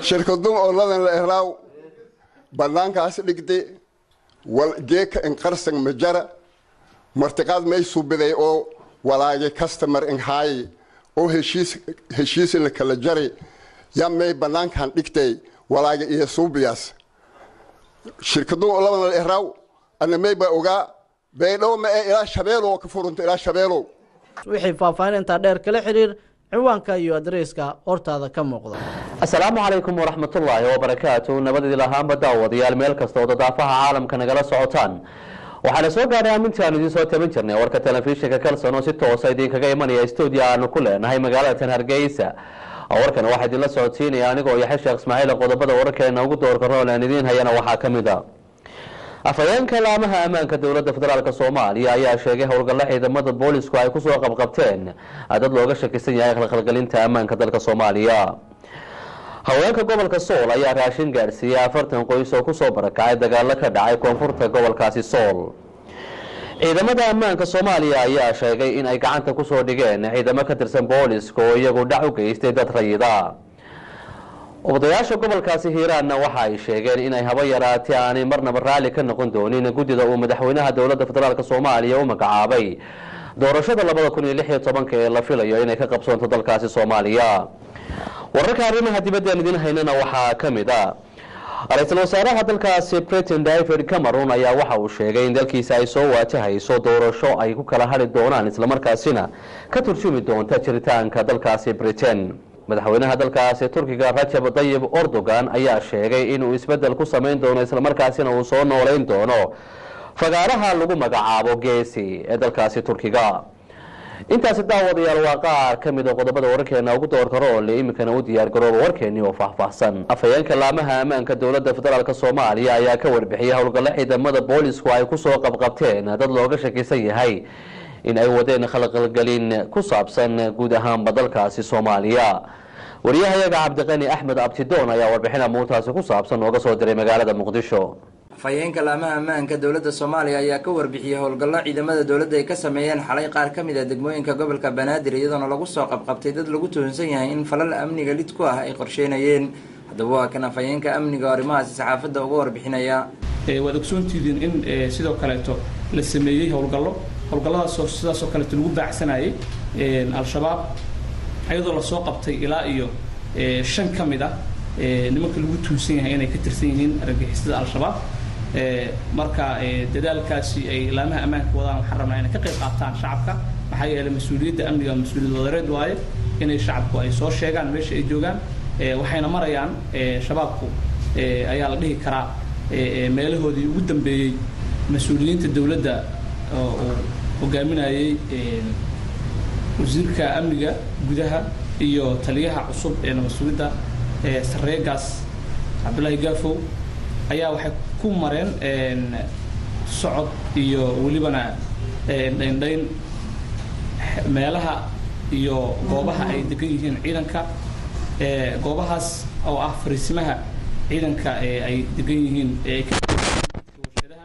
shirkadun oladan la ehlaaw bannaankaas dhigde wal geeka inqarsan majara martiqaad may subiday oo walaage customer inhaayi oo heshiis heshiis la kala jaray yaa may bannaankan dhigtay walaage iyo suubiyaas shirkadun oladan la ehlaaw ana may ba ogaa baydhow ma ee ilaa shabeelow ka furunta ilaa shabeelow wixii faahfaahin intaa dheer kala xiriir ciwaanka iyo adreyska hortaada ka muuqda asalaamu calaykum waraxmatullaahi wabarakaatu nabadii lahaanba daawadayaal meel kasta oo dadaafaha caalamka nagala socotaan waxaana soo gaadhay aminti aanu idiin soo taban jirnay warka telefishinka kalson oo si toosa idinkaga imanaya stuudio aanu ku leenahay magaalada tan hargeysa warkan waxaa idinla socodsiinaya anigoo yaxay sheekh ismaaciil qodobada wararkeena ugu doorka rool aan idiin hayana waxaa ka mid a afhayeenka laamaha ammaanka dowladda federaalk soomaaliya ayaa sheegay howlgallo ciidamada boolisku ay kusoo qabqabteen dad looga shakisan yahay khalkhalgelinta ammaanka dalka soomaaliya haweenka gobolka sool ayaa raashin gaadhsiiyey afartan qoys oo kusoo barakacay dagaalo ka dhacay koonfurta gobolkaasi sool ciidamada ammaanka soomaaliya ayaa sheegay in ay gacanta kusoo dhigeen ciidamo ka tirsan booliska oo iyagu dhac u geystay dad rayida odayaasha gobolkaasi hiiraanna waxa ay sheegeen inay haba yaraatee aanay marnaba raalli ka noqon doonin guddida uu madaxweynaha dowladda federaalk soomaaliya u magacaabay doorashada labada kun iyo lix iyo tobanka ee la filayo inay ka qabsoonto dalkaasi soomaaliya wararka arrimaha dibadda aan idiin haynana waxaa ka mid a ra-iisul wasaaraha dalkaasi britain david cameron ayaa waxa uu sheegay in dalkiisa ay soo waajahayso doorasho ay ku kala hadhi doonaan islamarkaasina ka turjumi doonta jiritaanka dalkaasi britain madaxweynaha dalkaasi turkiga rajab dayib erdogan ayaa sheegay inuu isbedel ku samayn doono islamarkaasina uu soo nooleyn doono fagaaraha lagu magacaabo geesi ee dalkaasi turkiga intaasi daawadayaal waa qaar ka mid a qodobada wararkeena ugu doorka roole iminkana u diyaar garooba warkeennii oo faahfaahsan afhayeenka laamaha ammaanka dowladda federaalk soomaaliya ayaa ka warbixiyey howlgallo ciidamada boolisku ay kusoo qabqabteen dad looga shakisan yahay in ay wadeen khalqalgelin ku saabsan guud ahaanba dalkaasi soomaaliya wariyahayaga cabdiqani axmed abtidoon ayaa warbixin amuurtaasi ku saabsan nooga soo diray magaalada muqdisho afhayeenka laamaha ammaanka dowladda soomaaliya ayaa ka warbixiyey howlgallo ciidamada dowladda ay ka sameeyeen xalay qaar ka mid a degmooyinka gobolka banaadir iyadoona lagu soo qabqabtay dad lagu tuhunsan yahay in falal amniga lid ku ah ay qorsheynayeen haddaba waa kan afhayeenka amniga oo arrimahaasi saxaafadda uga warbixinaya waad ogsoontihiin in sidoo kaleeto la sameeyey howlgallo howlgalladaasoo sidaasoo kaleeto lagu baacsanayay al-shabaab iyadoo lasoo qabtay ilaa iyo shan ka mid ah nimanka lagu tuunsan yahay inay ka tirsan yihiin argagixisada al-shabaab marka dadaalkaasi ay laamaha ammaanka wadaan waxaan rabnaa inay ka qayb qaataan shacabka maxaa yeelay mas-uuliyadda amniga mas-uuliyad wadareed waaye inay shacabku ay soo sheegaan meesha ay joogaan waxayna marayaan shabaabku ayaa la dhihi karaa meelahoodii ugu dambeeyey mas-uuliyiinta dowladda oo hogaaminayay wasiirka amniga gudaha iyo taliyaha cusub ee nabad sugidda sareegaas cabdullaahi gaafow ayaa waxay ku mareen socod iyo welibana dhaindhayn meelaha iyo goobaha ay degan yihiin ciidanka goobahaas oo ah fariisimaha ciidanka ay degan yihiin warshadaha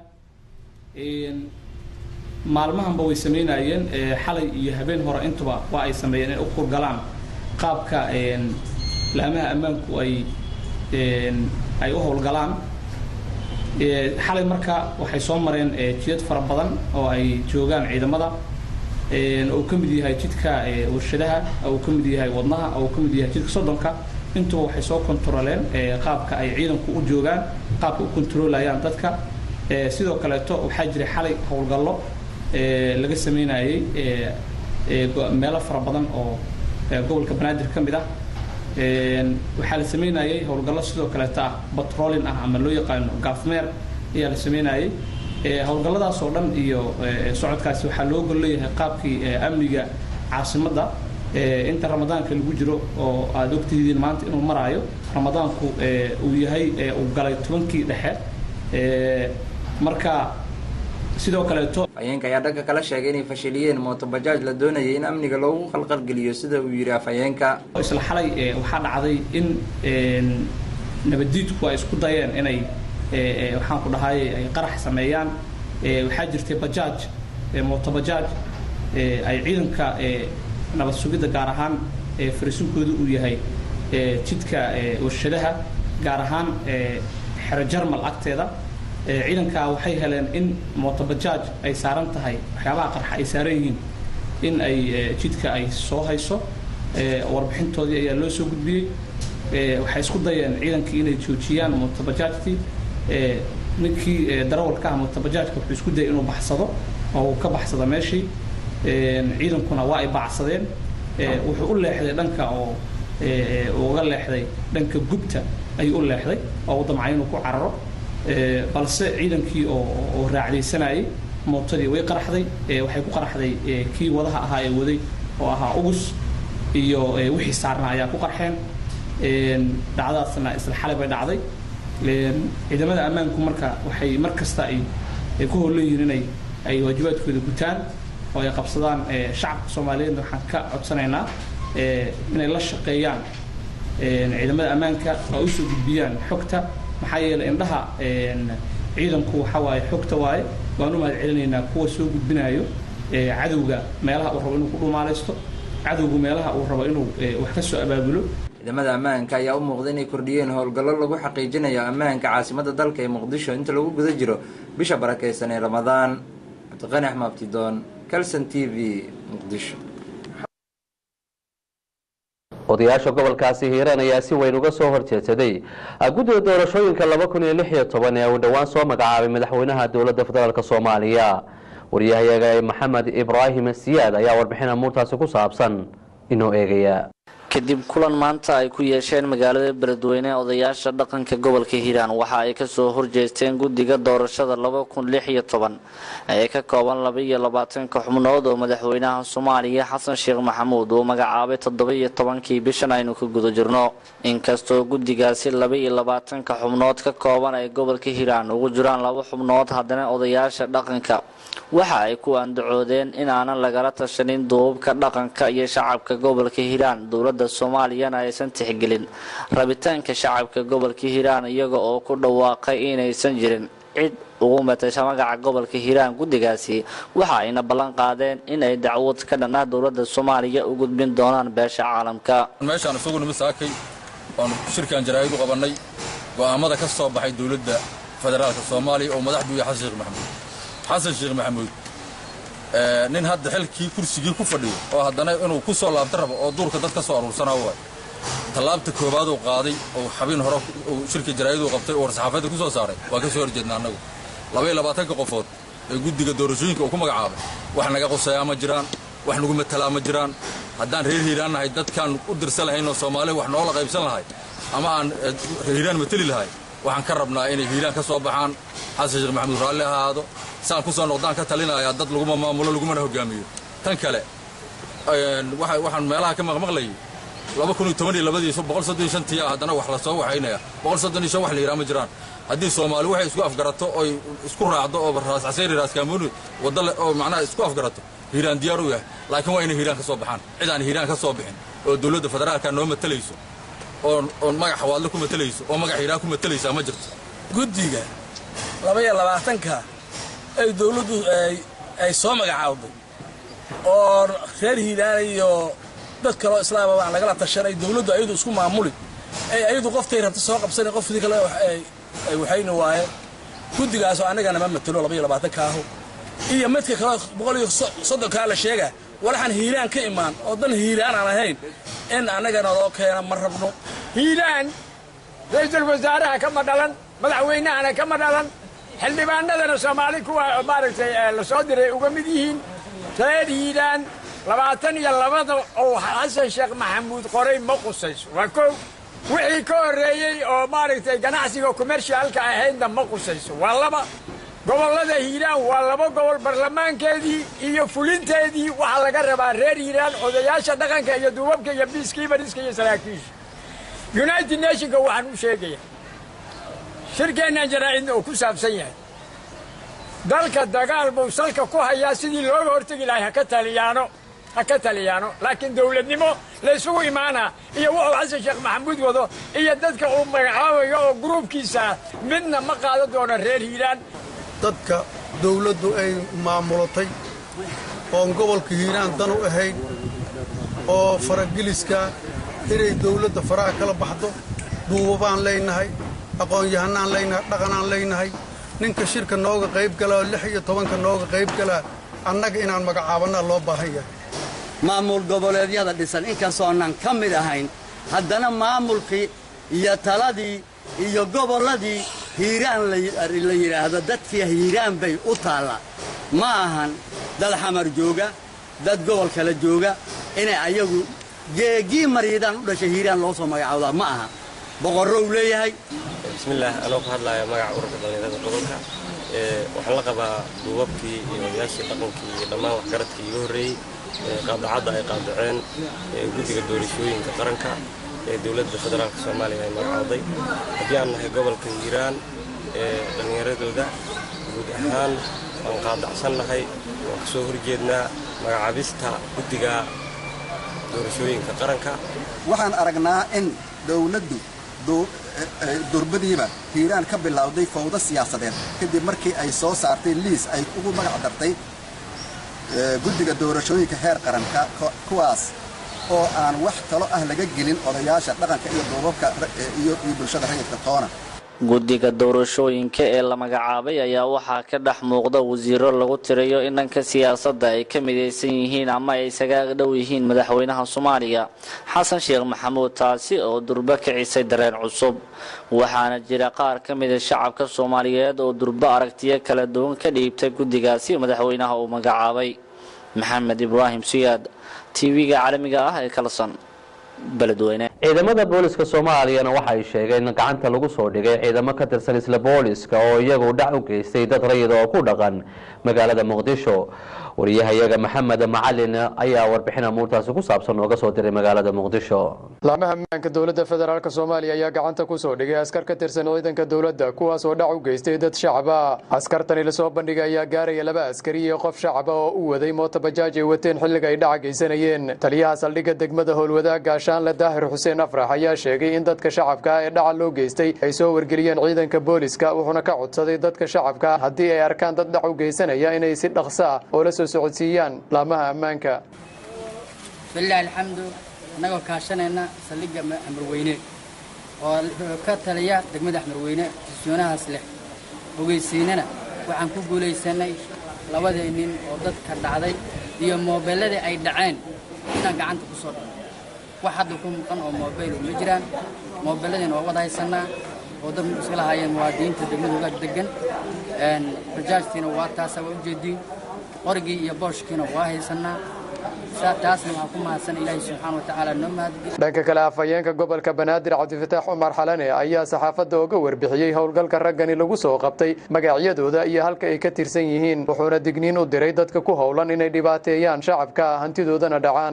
maalmahanba way sameynayeen xalay iyo habeen hore intuba waa ay sameeyeen inay u kurgalaan qaabka laamaha ammaanku ay ay u howlgalaan xalay marka waxay soo mareen jidad fara badan oo ay joogaan ciidamada uu ka mid yahay jidka warshadaha uu ka mid yahay wadnaha uu ka mid yahay jidka soddonka intuba waxay soo kontaroleen qaabka ay ciidanku u joogaan qaabka u kontarolayaan dadka sidoo kaleeto waxaa jiray xalay howlgallo laga sameynayay meelo fara badan oo gobolka banaadir ka mid ah waxaa la sameynayay howlgallo sidoo kaleeto ah batrolin ah ama loo yaqaano gaafmeer ayaa la sameynayay howlgalladaas oo dhan iyo socodkaasi waxaa loo gol leeyahay qaabkii amniga caasimadda inta ramadaanka lagu jiro oo aada ogtihiin maanta inuu maraayo ramadaanku uu yahay uu galay tobankii dhexe marka sidoo kaleeto afhayeenka ayaa dhanka kala sheegay inay fashiliyeen mootobajaaj la doonayay in amniga loogu khalqalgeliyo sida uu yidhi afhayeenka isla xalay waxaa dhacday in nabaddiidku ay isku dayeen inay waxaan ku dhahay ay qarax sameeyaan waxaa jirtay bajaaj mootobajaaj ay ciidanka nabad sugidda gaar ahaan farisinkooda uu yahay jidka warshadaha gaar ahaan xero jarmal agteeda ciidankaa waxay heleen in mootobajaaj ay saaran tahay waxyaabaha qarxa ay saaran yihiin in ay jidka ay soo hayso warbixintoodii ayaa loo soo gudbiyey waxay isku dayeen ciidankii inay joojiyaan mootobajaajtii ninkii darawalka ah mootobajaajka wuxuu isku dayay inuu baxsado oo uu ka baxsado meeshii ciidankuna waa ay bacsadeen wuxuu u leexday dhanka oo uga leexday dhanka gubta ayuu u leexday oo u damcay inuu ku cararo balse ciidankii oo raacdaysanayay mootadii way qaraxday waxay ku qaraxday kii wadaha ahaa ee waday oo ahaa ugus iyo wixii saarnaa ayaa ku qarxeen dhacdadaasna isla xalay bay dhacday ciidamada ammaanku marka waxay mar kasta ay ku howlan yihiin inay ay waajibaadkooda gutaan oo ay qabsadaan shacabka soomaaliyeedna waxaan ka codsanaynaa inay la shaqeeyaan ciidamada ammaanka oo usoo gudbiyaan xogta maxaa yeelay indhaha ciidanku waxa waaye xogta waaye waan u mahad celinaynaa kuwa soo gudbinayo cadowga meelaha uu rabo inuu ku dhumaalaysto cadowgu meelaha uu rabo inuu wax ka soo abaabulo ciidamada ammaanka ayaa u muuqda inay kordhiyeen howlgallo lagu xaqiijinayo ammaanka caasimada dalka ee muqdisho inta lagu guda jiro bisha barakeysan ee ramadaan cabdiqani axmed abtidoon calson t v muqdisho odayaasha gobolkaasi hiiraan ayaa si weyn uga soo horjeedsaday guddiga doorashooyinka laba kun iyo lix iyo toban ee uu dhowaan soo magacaabay madaxweynaha dowladda federaalk soomaaliya waryahayaga maxamed ibraahim siyaad ayaa warbixin amuurtaasi ku saabsan inoo eegaya kadib kulan maanta ay ku yeesheen magaalada beledweyne odayaasha dhaqanka gobolka hiiraan waxa ay kasoo horjeesteen guddiga doorashada laba kun lix iyo toban ee ka kooban laba iyo labaatanka xubnood oo madaxweynaha soomaaliya xasan sheekh maxamuud uu magacaabay toddoba iyo tobankii bishan aynu ka guda jirno inkastoo guddigaasi laba iyo labaatanka xubnood ka kooban ay gobolka hiiraan ugu jiraan laba xubnood haddana odayaasha dhaqanka waxa ay ku andacoodeen in aanan lagala tashanin duubabka dhaqanka iyo shacabka gobolka hiiraan dowladda soomaaliyana aysan tixgelin rabitaanka shacabka gobolka hiiraan iyaga oo ku dhawaaqay inaysan jirin cid ugu matasha magaca gobolka hiiraan guddigaasi waxa ayna ballan qaadeen in ay dacwad ka dhan ah dowladda soomaaliya u gudbin doonaan beesha caalamka meeshaan isugu nimid saakay waanu shirkan jaraa'id u qabannay go'aamada ka soo baxay dowladda federaalka soomaaliya oo madaxdu yahay xasan sheekh maxamuud xasan sheekh maxamuud nin hadda xilkii kursigii ku fadhiyo oo haddana inuu ku soo laabta rabo oo duurka dad ka soo aruursanaa waay tallaabta koowaad uu qaaday oo xabiin hore uu shirka jaraa'iduu qabtay oo war-saxaafadda ku soo saaray waa ka soo horjeedna annagu labaiyo labaatanka qofood ee guddiga doorashooyinka uu ku magacaabay wax naga quseeyaa ma jiraan wax nagu matalaa ma jiraan haddaan reer hiiraan nahay dadkaan u dirsan lahayn oo soomaaliya wax noola qaybsan lahay ama aan hiiraan mateli lahay waxaan ka rabnaa inay hiiraan ka soo baxaan xasan sheekh maxamuud raalli ahaado saan ku soo noqdaan ka talinayaa dad laguma maamulo lagumana hogaamiyo tan kale waxaan meelaha ka maqmaqlayay laba kun iyo toban iyo labadii boqol soddon iyo shantii haddana wax la soo waxaynaya boqol soddon iyo shan wax la yidhaha ma jiraan haddii soomaali waxay isku afgarato oy isku raacdo oo raas caseyri raas kaamuuni wadda oo macnaha isku afgarato hiiraan diyaar u yahay laakiin waa inay hiiraan ka soo baxaan cid aan hiiraan ka soo bixin oo dowladda federaalka noo matalayso oo magac xawaadle ku matalayso oo magac hiiraan ku matalaysaa ma jirto guddiga laba iyo labaatanka ay dowladdu ay soo magacaawday oo reer hiiraan iyo dad kaloo islaamaba aan lagala tashanay dowladdu ayadu isku maamuli ay ayadu qoftay rabta soo qabsanay qofkii kale ay waxayna waayeen guddigaasoo annagana ma matelo laba iyo labaatanka aho iyo midka kale boqol iyo soddonkaa la sheega walaxaan hiiraan ka imaan oo dan hiiraan aan ahayn in annagana loo keena ma rabno hiiraan ra-iisul wasaaraha kama dhalan madaxweynahana kama dhalan xildhibaanadana soomaali kuwa maaragtay la soo diray uga mid yihiin reer hiiraan labaatan iyo labada oo xasan sheekh maxamuud qoray ma qusayso waa kow wixii ka horreeyey oo maaragtay ganacsiga commercialka ahaydna ma qusayso waa laba gobollada hiiraan waa laba gobol baarlamaankeedii iyo fulinteedii waxaa laga rabaa reer hiiraan odayaasha dhaqanka iyo duubabka iyo biiskiibariska iyo saraakiisha united nationka waxaan u sheegaya shirkeennan jaraa'idna uu ku saabsan yahay dalka dagaal buu salka ku hayaa sidii looga hortegi lahay haka taliyaano ha ka taliyaano laakiin dawladnimo laysugu imaanaa iyo wuxuu xasan sheekh maxamuud wado iyo dadka uu magacaabayo oo gruubkiisa midna ma qaadan doono reer hiiraan dadka dawladdu ay maamulatay oon gobolka hiiraan dan u ahayn oo farageliska inay dawladda faraha kala baxdo duubabaan leynahay aqoon-yahanaan leynahay dhaqanaan leynahay ninka shirka nooga qayb galaa oo lix iyo tobanka nooga qayb galaa annaga inaan magacaabannaa loo baahan yahay maamul goboleedyada dhisan inkastoonan ka mid ahayn haddana maamulkii iyo taladii iyo gobolladii hiiraan la yidhaahdo dadkii hiiraan bay u taallaa ma ahan dad xamar jooga dad gobol kale jooga inay ayagu geegii mariidaan u dhashay hiiraan loo soo magacaawdaa ma aha boqorrow leeyahay bismillaah anoo ku hadlaaya magaca ururka dhallinyarada gobolka waxaan la qabaa duubabkii iyo odayaashii dhaqankii iyo dhammaan waxgaradkii iga horreeyey qaadacadda ay qaadaceen guddiga doorashooyinka qaranka ee dowladda federaalka soomaaliya ay magacawday haddii aan nahay gobolka hiiraan ee dhallinyaradooda guud ahaan waan qaadacsannahay waan ka soo horjeednaa magacaabista guddiga doorashooyinka qaranka waxaan aragnaa in dowladdu durbadiiba hiiraan ka bilowday fawdo siyaasadeed kadib markii ay soo saartay liis ay ugu magac dartay guddiga doorashooyinka heer qaranka kuwaas oo aan wax talo ah laga gelin odayaasha dhaqanka iyo duubabka iyo bulshada rayidka toona guddiga doorashooyinka ee la magacaabay ayaa waxaa ka dhex muuqda wasiiro lagu tirayo in dhanka siyaasadda ay ka midaysan yihiin ama ay isaga dhow yihiin madaxweynaha soomaaliya xasan sheekh maxamuud taasi oo durbo kicisay dareen cusub waxaana jira qaar ka mida shacabka soomaaliyeed oo durbo aragtiyo kala duwan ka dhiibtay guddigaasi madaxweynaha uu magacaabay maxamed ibraahim siyaad tv-ga caalamiga ah ee kalson ciidamada booliska soomaaliyana waxay sheegeen in gacanta lagu soo dhigay ciidamo ka tirsan isla booliska oo iyagu dhac u geystay dad rayid oo ku dhaqan magaalada muqdisho wariyahayaga maxamed macalin ayaa warbixin amuurtaasi ku saabsan nooga soo diray magaalada muqdisho laamaha ammaanka dowladda federaalk soomaaliya ayaa gacanta ku soo dhigay askar ka tirsan ciidanka dowladda kuwaas oo dhac u geystay dad shacaba askartani lasoo bandhigay ayaa gaaraya laba askari iyo qof shacaba oo u waday mootobajaaj ay wateen xilliga ay dhaca geysanayeen taliyaha saldhigga degmada howlwadaag gaashaanle daahir xuseen afrax ayaa sheegay in dadka shacabka ee dhaca loo geystay ay soo wargeliyeen ciidanka booliska wuxuuna ka codsaday dadka shacabka haddii ay arkaan dad dhac u geysanaya inay si dhaqso ah oo la soo socodsiiyaan laamaha ammaanka bilahi alxamdu annagoo kaashanayna saldhigga xamarweyne oo ka taliya degmada xamarweyne sisoonahaas leh ogeysiinana waxaan ku guulaysanay labadii nin oo dadka dhacday iyo moobeelladii ay dhaceen inaan gacanta ku soo dhino wax hadda ku muuqan oo moobeyl ma jiraan moobeelladiina waa wada haysannaa oo dad iska lahaayeen muwaadiniinta degmada uga degan bajaajtiina waa taasa waa ujeediin qorigii iyo booshkiina waa haysannaa taasna waxaan ku mahadsan ilaahay subxaana wa tacaala noo mahadgeli dhanka kale afhayeenka gobolka banaadir cabdifataax cumar xalane ayaa saxaafadda uga warbixiyey howlgalka raggani lagu soo qabtay magacyadooda iyo halka ay ka tirsan yihiin wuxuuna digniin u diray dadka ku howlan inay dhibaateeyaan shacabka hantidoodana dhacaan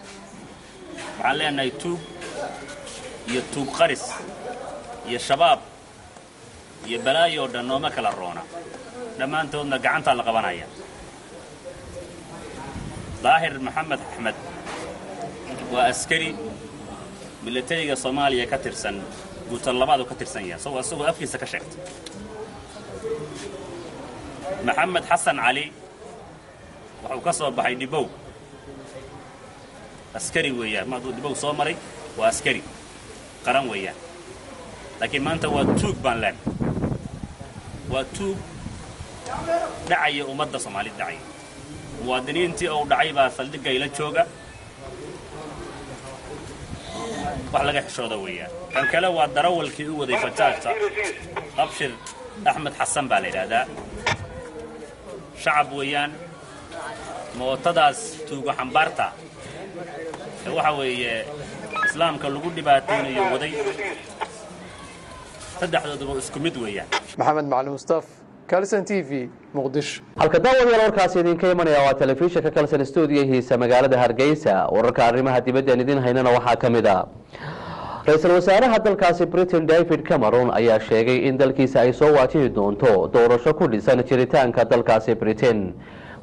waxaan leenahay tuug iyo tuug qaris iyo shabaab iyo balaayo oo dhan nooma kala roona dhammaantoodna gacantaa la qabanaya daahir maxamed axmed waa askari milatariga soomaaliya ka tirsan guutan labaadu ka tirsan yahay isagoo isagoo afkiisa ka sheegtay maxamed xasan cali wuxuu ka soo baxay dhibow askari weeyaan ma hadduu dhibow soo maray waa askari qaran weeyaan laakiin maanta waa tuug baan leen waa tuug dhacaya ummadda soomaalida dhacaya muwaadiniintii ou dhacay baa saldhigga ila jooga wax laga xishooda weeyaan kan kale waa darawalkii u waday fajaajta abshir axmed xasan baa la yidhaahdaa shacab weeyaan mootadaas tuugo xambaarta ee waxa weeye islaamka lagu dhibaataynayo waday saddexdooduba isku mid weeyaan maxamed macalin mustaf kalson t v muqdisho halka daawadayaal warkaasi idinka imanaya waa telefishinka kalson stuudiyahiisa magaalada hargeysa wararka arrimaha dibaddan idin haynana waxaa ka mid a ra-iisul wasaaraha dalkaasi britain david cameron ayaa sheegay in dalkiisa ay soo waajihi doonto doorasho ku dhisan jiritaanka dalkaasi britain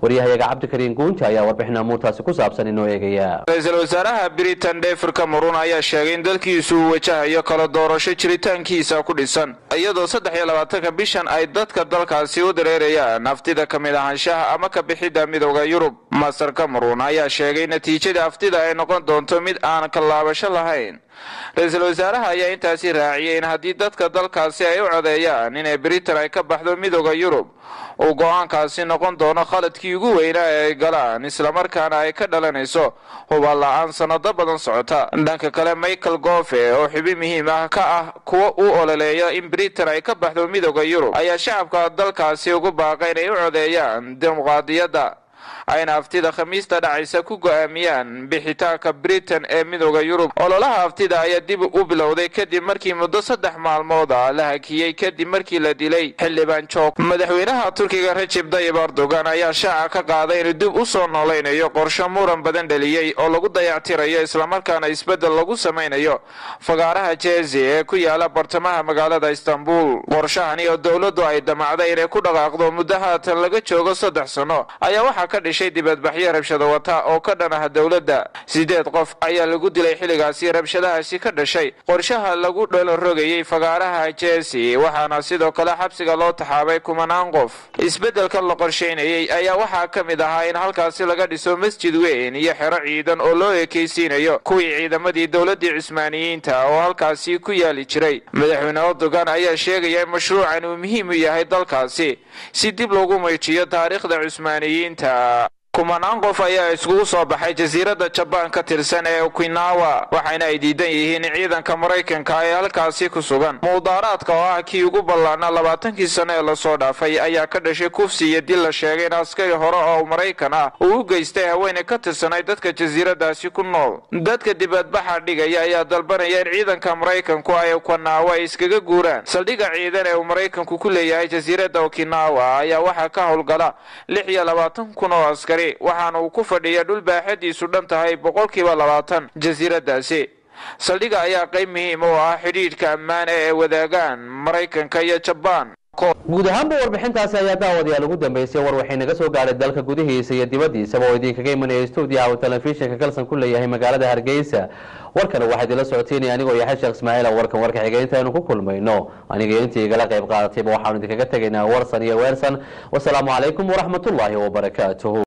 waryahayaga cabdikariin guunja ayaa warbixin amuurtaasi ku saabsan inoo eegaya ra-iisul wasaaraha britain david cameron ayaa sheegay in dalkiisu uu wajahayo kala doorasho jiritaankiisa ku dhisan iyadoo saddex iyo labaatanka bishan ay dadka dalkaasi u dareerayaan aftida ka mid ahaanshaha ama ka bixidda midooda yurub master cameron ayaa sheegay natiijada aftida ay noqon doonto mid aan kallaabasho lahayn ra-iisul wasaaraha ayaa intaasi raaciyay in haddii dadka dalkaasi ay u codeeyaan inay britain ay ka baxdo midooda yurub uu go-aankaasi noqon doono khaladkii ugu weynaa ee ay galaan islamarkaana ay ka dhalanayso hubaal la-aan sanado badan socota dhanka kale michael gofe oo xubin muhiim ah ka ah kuwa u ololeeya in britain ay ka baxdo midooda yurub ayaa shacabka dalkaasi ugu baaqay inay u codeeyaan dimuqraadiyadda ayna aftida khamiista dhacaysa ku go'aamiyaan bixitaanka britain ee midooda yurub ololaha aftida ayaa dib u bilowday kadib markii muddo saddex maalmood ah la hakiyey kadib markii la dilay xildhibaan joog madaxweynaha turkiga rajib dayib erdogan ayaa shaaca ka qaaday inuu dib u soo noolaynayo qorsho muran badan dhaliyey oo lagu dayactirayo islamarkaana isbeddel lagu samaynayo fagaaraha jezi ee ku yaala bartamaha magaalada istanbul qorshahani oo dowladdu ay damacday inay ku dhaqaaqdo muddo haatan laga joogo saddex sano ayaa waxaa ka dhishay dibadbaxyo rabshado wata oo ka dhan ah dowladda sideed qof ayaa lagu dilay xilligaasi rabshadahaasi ka dhashay qorshaha lagu dholorogayey fagaaraha jesi waxaana sidoo kale xabsiga loo taxaabay kumanaan qof isbeddelkan la qorshaynayey ayaa waxaa ka mid ahaa in halkaasi laga dhiso masjid weyn iyo xero ciidan oo loo ekaysiinayo kuwii ciidamadii dowladdii cusmaaniyiinta oo halkaasi ku yaali jiray madaxweyne erdogan ayaa sheegaya in mashruucan uu muhiim u yahay dalkaasi si dib loogu muujiyo taariikhda cusmaaniyiinta kumanaan qof ayaa iskugu soo baxay jasiiradda jabaan ka tirsan ee okinawa waxayna ay diidan yihiin ciidanka maraykanka ee halkaasi ku sugan mudaaraadka oo ah kii ugu ballaana labaatankii sano ee lasoo dhaafay ayaa ka dhashay kufsi iyo dil la sheegay in askari hore oo maraykan ah uu u geystay haweeney ka tirsanay dadka jasiiradaasi ku nool dadka dibadbaxa dhigaya ayaa dalbanaya in ciidanka maraykanku ay okinawa ay iskaga guuraan saldhigga ciidan ee uu maraykanku ku leeyahay jasiiradda okinawa ayaa waxaa ka howlgala lix iyo labaatan kun oo askari waxaana uu ku fadhiya dhul baaxadiisu dhan tahay boqolkiiba labaatan jasiiradaasi saldhigga ayaa qayb muhiim oo ah xidhiidhka ammaane ee wadaagaan maraykanka iyo jabaan guud ahaanba warbixintaasi ayaa daawadayaal ugu dambeysay war waxay naga soo gaadhay dalka gudihiisa iyo dibaddiisaba oo idinkaga imanaya stuudiyaha uu telefishinka kalsan ku leeyahay magaalada hargeysa warkana waxaa idinla socoteynaya anigoo yahay sheekh ismaaciil oo warkan warka xiga intaynu ku kulmayno aniga intii igala qayb qaadatayba waxaanu idinkaga tegaynaa warsan iyo weersan wasalaamu calaykum waraxmatullaahi wabarakaatuhu